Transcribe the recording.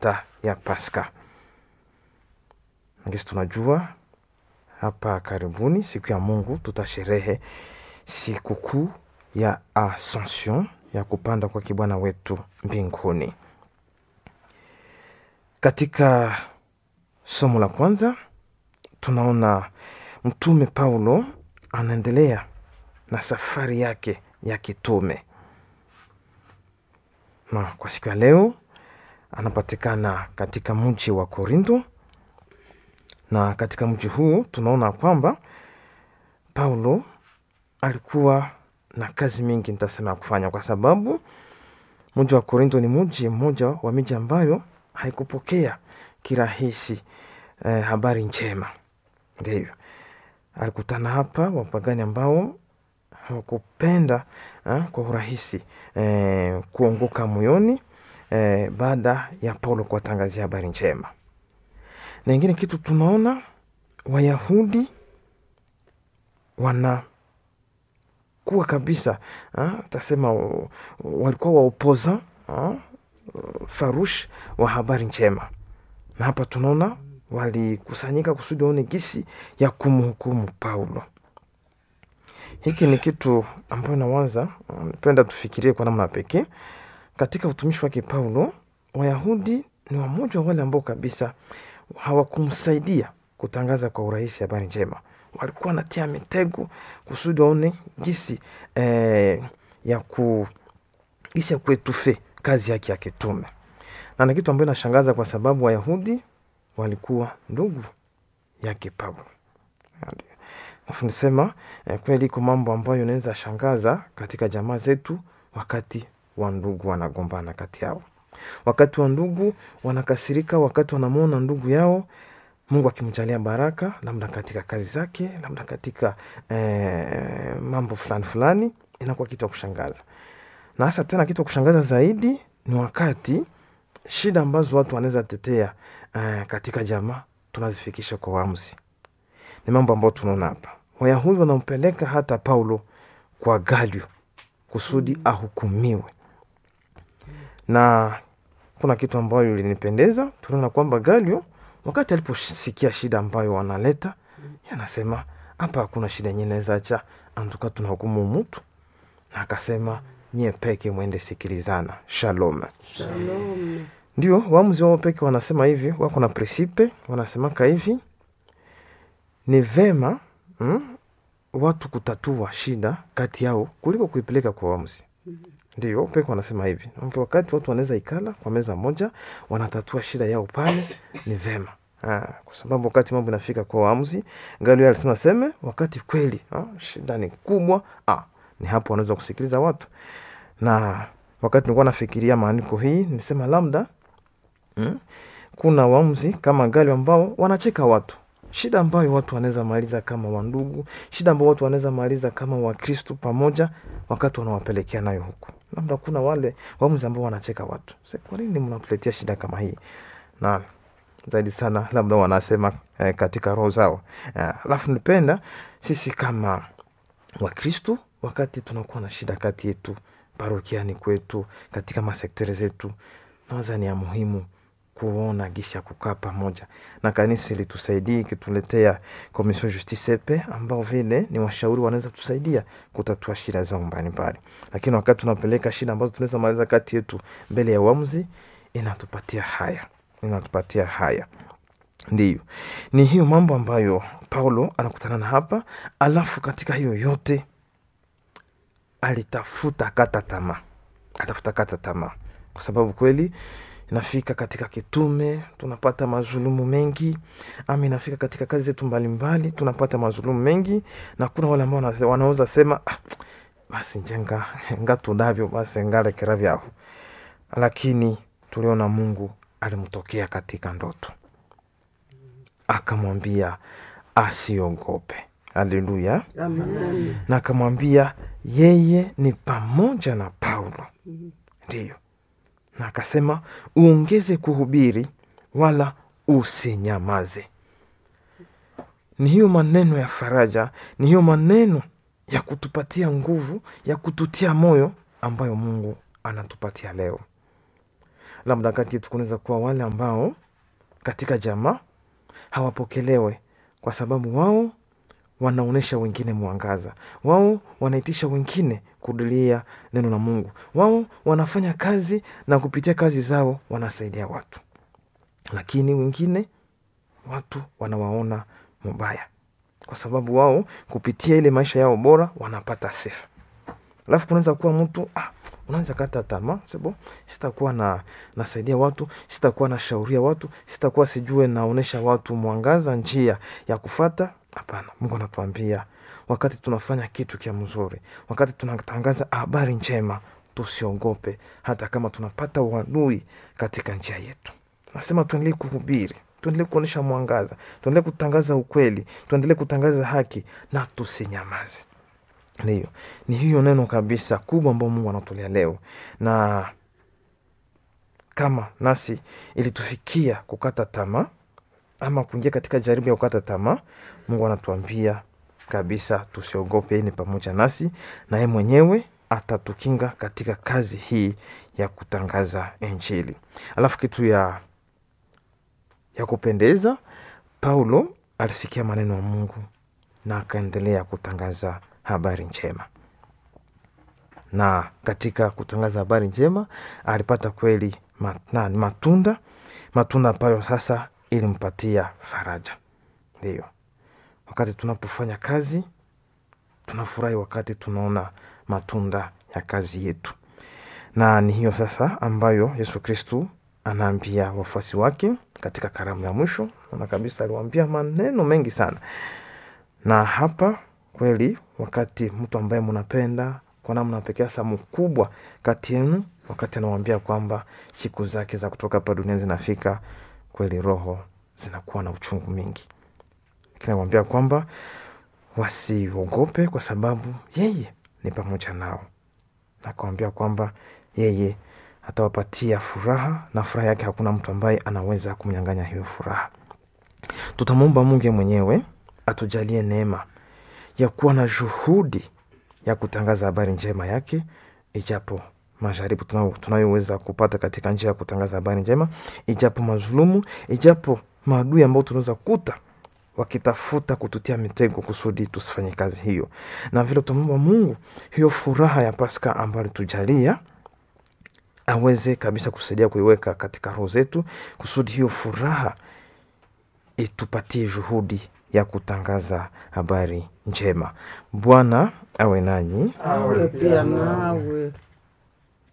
hata ya Pasaka. Ngisi tunajua hapa karibuni, siku ya Mungu, tutasherehe sikukuu ya Ascension ya kupanda kwa kibwana wetu mbinguni. Katika somo la kwanza tunaona mtume Paulo anaendelea na safari yake ya kitume, na kwa siku ya leo anapatikana katika mji wa Korinto, na katika mji huu tunaona kwamba Paulo alikuwa na kazi mingi, nitasema ya kufanya, kwa sababu mji wa Korinto ni mji mmoja wa miji ambayo haikupokea kirahisi eh, habari njema. Ndivyo alikutana hapa wapagani ambao hawakupenda eh, kwa urahisi eh, kuongoka moyoni eh, baada ya Paulo kuwatangazia habari njema. Na ingine kitu tunaona Wayahudi wanakuwa kabisa ah, tasema uh, walikuwa waopoza ah, farush wa habari njema, na hapa tunaona walikusanyika kusudi waone gisi ya kumhukumu Paulo. Hiki ni kitu ambayo nawaza, napenda tufikirie kwa namna pekee katika utumishi wake Paulo. Wayahudi ni wamoja wa wale ambao kabisa hawakumsaidia kutangaza kwa urahisi habari njema, walikuwa wanatia mitego kusudi waone gisi eh, ya ku gisi ya kuetufe kazi yake ya kitume, na ni kitu ambayo inashangaza kwa sababu Wayahudi walikuwa ndugu yake Paulo. Alafu nisema eh, kweli iko mambo ambayo inaweza shangaza katika jamaa zetu, wakati wa ndugu wanagombana kati yao, wakati wa ndugu wanakasirika, wakati wanamwona ndugu yao Mungu akimjalia baraka, labda katika kazi zake, labda katika eh, mambo fulani fulani, inakuwa kitu ya kushangaza. Na hasa tena kitu ya kushangaza zaidi ni wakati shida ambazo watu wanaweza tetea eh, katika jamaa tunazifikisha kwa waamuzi. Ni mambo ambayo tunaona hapa, Wayahudi wanampeleka hata Paulo kwa Galio kusudi ahukumiwe, na kuna kitu ambayo ilinipendeza. Tunaona kwamba Galio wakati aliposikia shida ambayo wanaleta, anasema hapa hakuna shida yenye naweza acha antuka tunahukumu mutu, na akasema nyie peke mwende sikilizana. Shalom, Shalom. ndio waamuzi wao peke wanasema hivi, wako na presipe wanasemaka hivi, ni vema mm, watu kutatua shida kati yao kuliko kuipeleka kwa waamuzi. Ndio peke wanasema hivi, okay, wakati watu wanaweza ikala kwa meza moja wanatatua shida yao pale, ni vema Ah, kwa sababu wakati mambo inafika kwa waamuzi, Galio alisema seme, wakati kweli ah, shida ni kubwa ah, ni hapo wanaweza kusikiliza watu. Na wakati nilikuwa nafikiria maandiko hii nisema labda mm, kuna waamuzi kama Galio ambao wanacheka watu, shida ambayo watu wanaweza maliza kama wandugu, shida ambayo watu wanaweza maliza kama Wakristu pamoja, wakati wanawapelekea nayo huku. Labda kuna wale waamuzi ambao wanacheka watu, Sasa kwa nini mnatuletea shida kama hii? na zaidi sana labda wanasema eh, katika roho zao. Alafu eh, nipenda sisi kama Wakristu, wakati tunakuwa na shida kati yetu parokiani kwetu, katika masektori zetu, nawaza ni ya muhimu kuona gisi ya kukaa pamoja na kanisa ilitusaidia ikituletea Commission Justice Epe, ambao vile ni washauri wanaweza tusaidia kutatua shida zao mbalimbali, lakini wakati tunapeleka shida ambazo tunaweza maliza kati yetu mbele ya uamuzi, inatupatia haya inatupatia haya. Ndiyo, ni hiyo mambo ambayo Paulo anakutana na hapa. Alafu katika hiyo yote alitafuta kata tamaa, atafuta kata tamaa, kwa sababu kweli inafika katika kitume tunapata mazulumu mengi, ama inafika katika kazi zetu mbalimbali tunapata mazulumu mengi, na kuna wale ambao wanaweza sema ah, basi njenga ngatudavyo basi ngalekera vyaho, lakini tuliona Mungu alimtokea katika ndoto akamwambia asiogope. Haleluya! Amen. na akamwambia yeye ni pamoja na Paulo, ndiyo, na akasema uongeze kuhubiri, wala usinyamaze. Ni hiyo maneno ya faraja, ni hiyo maneno ya kutupatia nguvu, ya kututia moyo ambayo Mungu anatupatia leo. labda kati yetu kunaweza kuwa wale ambao katika jamaa hawapokelewe kwa sababu wao wanaonyesha wengine mwangaza, wao wanaitisha wengine kudulia neno la Mungu, wao wanafanya kazi na kupitia kazi zao wanasaidia watu, lakini wengine watu wanawaona mubaya kwa sababu wao kupitia ile maisha yao bora wanapata sifa. Alafu kunaweza kuwa mtu ah, unaanza kata tamaa, sebo sitakuwa na nasaidia watu, sitakuwa nashauria watu, sitakuwa sijue naonesha watu mwangaza, njia ya kufata. Hapana, Mungu anatuambia wakati tunafanya kitu kia mzuri, wakati tunatangaza habari njema, tusiogope hata kama tunapata uadui katika njia yetu. Nasema tuendelee kuhubiri, tuendelee kuonyesha mwangaza, tuendelee kutangaza ukweli, tuendelee kutangaza haki na tusinyamaze. Ndiyo, ni hiyo neno kabisa kubwa ambao Mungu anatolea leo, na kama nasi ilitufikia kukata tamaa ama kuingia katika jaribu ya kukata tamaa, Mungu anatuambia kabisa tusiogope, yeye ni pamoja nasi na yeye mwenyewe atatukinga katika kazi hii ya kutangaza Injili. Alafu kitu ya ya kupendeza, Paulo alisikia maneno ya Mungu na akaendelea kutangaza habari njema, na katika kutangaza habari njema alipata kweli ma- na- matunda matunda ambayo sasa ilimpatia faraja. Ndiyo, wakati tunapofanya kazi tunafurahi wakati tunaona matunda ya kazi yetu, na ni hiyo sasa ambayo Yesu Kristu anaambia wafuasi wake katika karamu ya mwisho. Ona kabisa aliwaambia maneno mengi sana, na hapa kweli, wakati mtu ambaye mnapenda kwa namna pekee, hasa mkubwa kati yenu, wakati anawambia kwamba siku zake za kutoka hapa dunia zinafika, kweli roho zinakuwa na uchungu mingi, lakini anawambia kwamba wasiogope kwa sababu yeye ni pamoja nao, na akawambia kwamba yeye atawapatia furaha na furaha yake hakuna mtu ambaye anaweza kumnyang'anya hiyo furaha. Tutamwomba Mungu mwenyewe atujalie neema ya kuwa na juhudi ya kutangaza habari njema yake, ijapo majaribu tunao- tunayoweza kupata katika njia ya kutangaza habari njema, ijapo mazulumu, ijapo maadui ambao tunaweza kuta wakitafuta kututia mitego kusudi tusifanye kazi hiyo, na vile tutamwomba Mungu hiyo furaha ya Pasaka ambayo alitujalia aweze kabisa kusaidia kuiweka katika roho zetu kusudi hiyo furaha itupatie juhudi ya kutangaza habari njema. Bwana awe nanyi. awe pia nawe.